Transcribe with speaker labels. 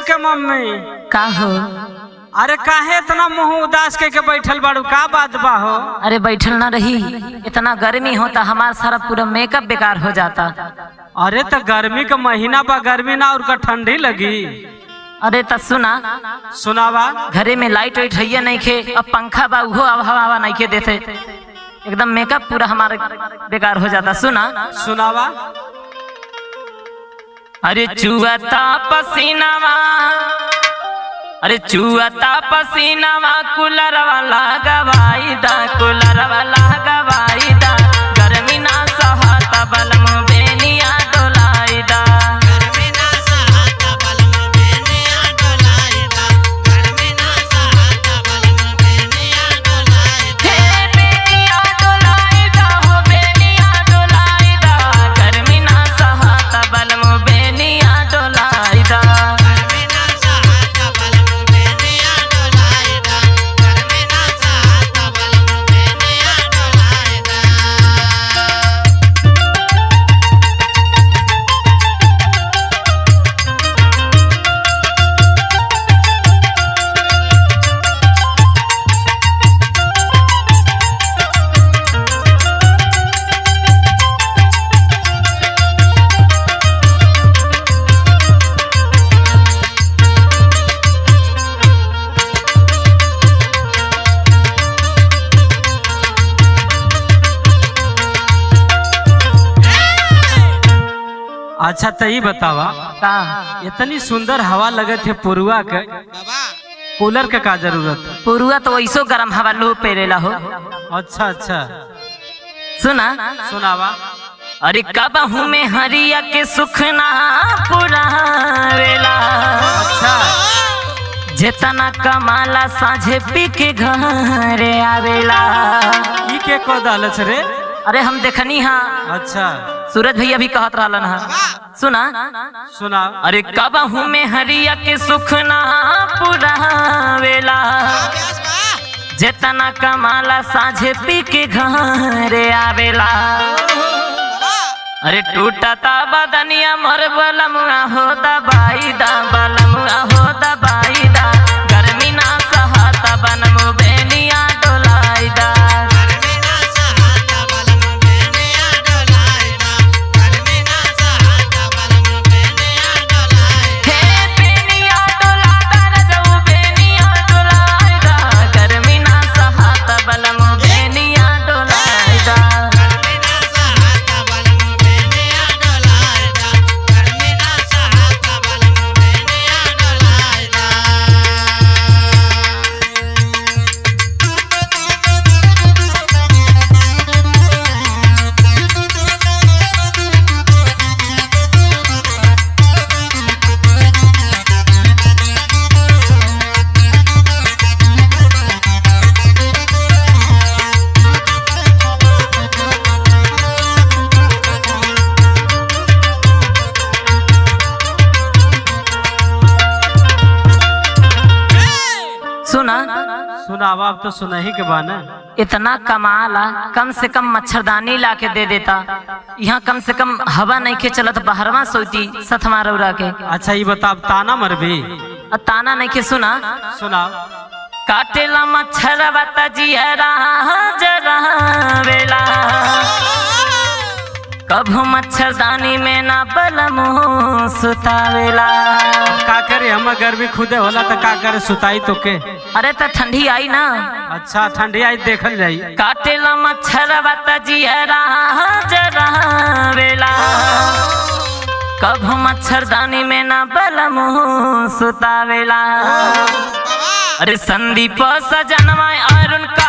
Speaker 1: के मम्मी
Speaker 2: का हो
Speaker 1: अरे काहे इतना मुंह उदास के के बैठल बाड़ू का बात बा हो
Speaker 2: अरे बैठल ना रही इतना गर्मी होता हमारा सारा पूरा मेकअप बेकार हो जाता
Speaker 1: अरे तो गर्मी का महीना बा गर्मी ना और का ठंडी लगी
Speaker 2: अरे त सुना
Speaker 1: सुनावा
Speaker 2: घरे में लाइट वाइट है नहीं खे अब पंखा बा उहो अब हवा हवा नहीं के देते एकदम मेकअप पूरा हमारा बेकार हो जाता सुना
Speaker 1: सुनावा
Speaker 2: अरे चुअता पसीनावा अरे चुअता पसीनावा कूलर वाला गवाई दा कूलर वाला गवाई दा गर्मी ना सहता बलम बेनिया डोलाई दा
Speaker 3: गर्मिना सहाता बलम बेनिया डोलाईदा गर्मिना सहाता बलम बेनिया डोलाईदा
Speaker 2: हे बेनिया डोलाई दा हो बेनिया डोलाई दा गर्मी ना सहता बलम बेनिया डोलाई दा
Speaker 3: गर्मिना सहाता बलम बेनिया डोलाईदा गर्मिना सहाता बलम बेनिया डोलाईदा
Speaker 1: अच्छा तो ये बतावा
Speaker 2: का
Speaker 1: इतनी सुंदर हवा लगत है पुरुआ के
Speaker 3: बाबा
Speaker 1: कूलर के का जरूरत है
Speaker 2: पुरुआ तो वैसो गरम हवा लू पेरेला हो
Speaker 1: अच्छा अच्छा
Speaker 2: सुना
Speaker 1: सुनावा
Speaker 2: अरे कबहू में हरिया के सुख ना पुरावेला
Speaker 1: अच्छा
Speaker 2: जेतना कमाला साझे पी के घरे आवेला
Speaker 1: ई के को दालच रे
Speaker 2: अरे हम देखनी हा
Speaker 1: अच्छा
Speaker 2: सूरज भैया भी कहत रहलन हा सुना
Speaker 1: सुना
Speaker 2: अरे कबहू में हरिया के सुख ना पुरावेला
Speaker 3: व्यास बा
Speaker 2: जेतना कमाला साझे पी के घरे आवेला अरे टूटता बदनिया मोर बलमुआ हो दबाई दा बलमुआ हो दबाई दा गर्मी ना सहता बनमु बेनिया डोलाई दा
Speaker 3: गर्मिना सहाता बलम बेनिया डोलाईदा गर्मिना सहाता बलम बेनिया डोलाईदा
Speaker 2: हे बेनिया डोला दा रजऊ बेनिया डोलाई दा गर्मी ना सहता बनमु बेनिया डोलाई दा
Speaker 3: गर्मिना सहाता बलम बेनिया डोलाईदा गर्मिना सहाता बलम बेनिया डोलाईदा
Speaker 2: सुना
Speaker 1: सुनावा अब तो सुना ही के बा ना
Speaker 2: इतना कमाला कम से कम मच्छरदानी ला के दे देता यहाँ कम से कम हवा नहीं के चलत बाहरवा सोती सथमा रौरा के
Speaker 1: अच्छा ये बता अब ताना मर भी
Speaker 2: और ताना नहीं के सुना
Speaker 1: सुनाओ
Speaker 2: काटेला मच्छर बता जियरा जरा वेला कभू मच्छरदानी में ना बलमो सुतावेला
Speaker 1: का करे हम गर्मी खुदे होला तो का करे सुताई तो के
Speaker 2: अरे तो ठंडी आई ना
Speaker 1: अच्छा ठंडी आई देखल जाई
Speaker 2: काटेला मच्छर बता जियरा जरा वेला कभू मच्छरदानी में ना बलमो सुतावेला अरे संदीप सजनवा अरुण का